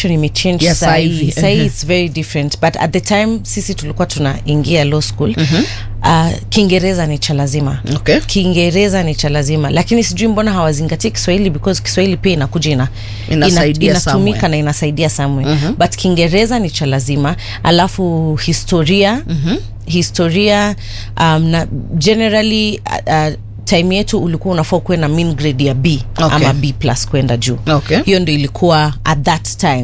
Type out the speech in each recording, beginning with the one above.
education imechange Yeah, saa sahii hivi. sahii Mhm. its very different but at the time sisi tulikuwa tunaingia law school uh, kiingereza ni cha lazima Okay. kiingereza ni cha lazima lakini sijui mbona hawazingatii kiswahili because kiswahili pia inakuja ina, Inasaidia inatumika somewhere. na inasaidia somewhere but kiingereza ni cha lazima alafu historia historia um, na generally uh, uh, time yetu ulikuwa unafaa ukuwe na mean grade ya b Okay. ama b plus kwenda juu Okay. hiyo ndo ilikuwa at that time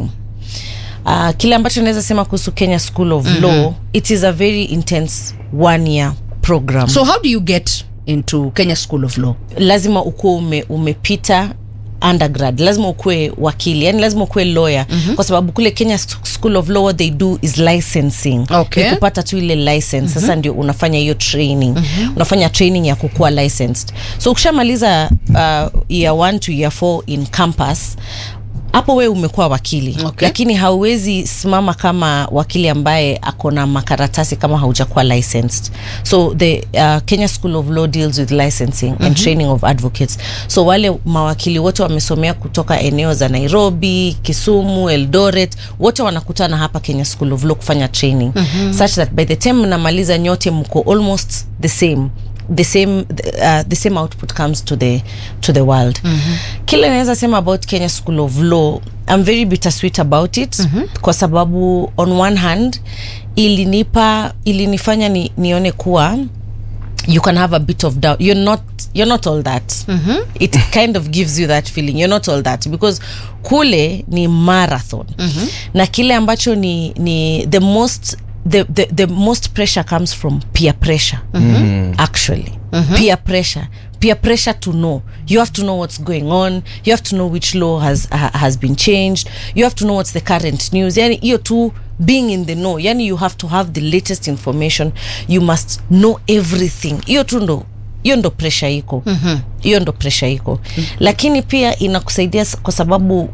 uh, kile ambacho naweza sema kuhusu kenya school of mm-hmm. law it is a very intense one year program so how do you get into kenya school of law lazima ukuwe ume, umepita undergrad lazima ukuwe wakili yani lazima ukuwe lawyer mm-hmm. kwa sababu kule kenya S- school of law what they do is licensing Okay. Ni kupata tu ile license mm-hmm. sasa ndio unafanya hiyo training mm-hmm. unafanya training ya kukuwa licensed so ukishamaliza uh, year 1 to year 4 in campus hapo wewe umekuwa wakili Okay. lakini hauwezi simama kama wakili ambaye ako na makaratasi kama haujakuwa licensed so the uh, kenya school of law deals with licensing mm-hmm. and training of advocates so wale mawakili wote wamesomea kutoka eneo za nairobi kisumu eldoret wote wanakutana hapa kenya school of law kufanya training mm-hmm. such that by the time mnamaliza nyote mko almost the same the same uh, the same output comes to the to the world mm-hmm. kile naweza sema about kenya school of law i'm very bittersweet about it mm-hmm. kwa sababu on one hand ilinipa ilinifanya ni, nione kuwa you can have a bit of doubt you're not you're not all that mm-hmm. it kind of gives you that feeling you're not all that because kule ni marathon mm-hmm. na kile ambacho ni, ni the most the, the, the most pressure comes from peer pressure mm-hmm. actually mm-hmm. peer pressure peer pressure to know you have to know what's going on you have to know which law has ha, has been changed you have to know what's the current news yani hiyo tu being in the know yani you have to have the latest information you must know everything hiyo tu ndo hiyo ndo presha iko hiyo mm-hmm. ndo presha iko mm-hmm. lakini pia inakusaidia s- kwa sababu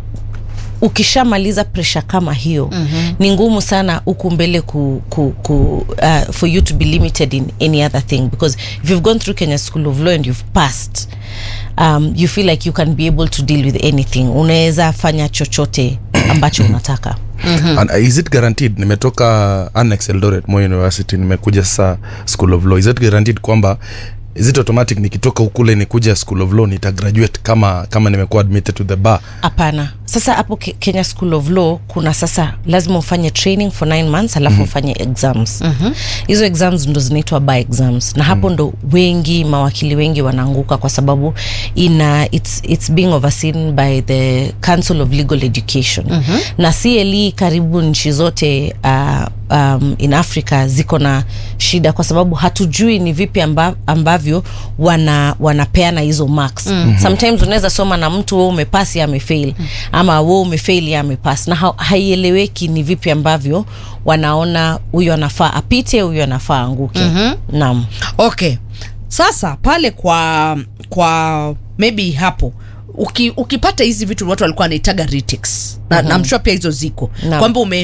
ukishamaliza presha kama hiyo mm-hmm. ni ngumu sana huku mbele ku, ku, ku, uh, for you to be limited in any other thing because if you've gone through kenya school of law and you've passed um, you feel like you can be able to deal with anything unaweza fanya chochote ambacho unataka And is it guaranteed nimetoka annex eldoret Moi university nimekuja sasa school of law is it guaranteed kwamba is it automatic nikitoka ukule nikuja school of law nita graduate kama kama nimekuwa admitted to the bar hapana sasa hapo Ke- kenya school of law kuna sasa lazima ufanye training for nine months alafu mm-hmm. ufanye exams mm-hmm. hizo exams ndo zinaitwa by exams na hapo ndo wengi mawakili wengi wanaanguka kwa sababu ina it's, it's being overseen by the council of legal education mm-hmm. na cle karibu nchi zote uh, um, in africa ziko na shida kwa sababu hatujui ni vipi amba, ambavyo wana wanapeana hizo marks mm-hmm. sometimes unaweza soma na mtu we umepasi amefail mm-hmm. ama we umefail amepas na ha, haieleweki ni vipi ambavyo wanaona huyu anafaa apite huyu anafaa anguke mm-hmm. naam okay sasa pale kwa kwa maybe hapo uki, ukipata hizi vitu watu walikuwa wanaitaga retics na, mm-hmm. namshua pia hizo ziko Naam. kwamba ume,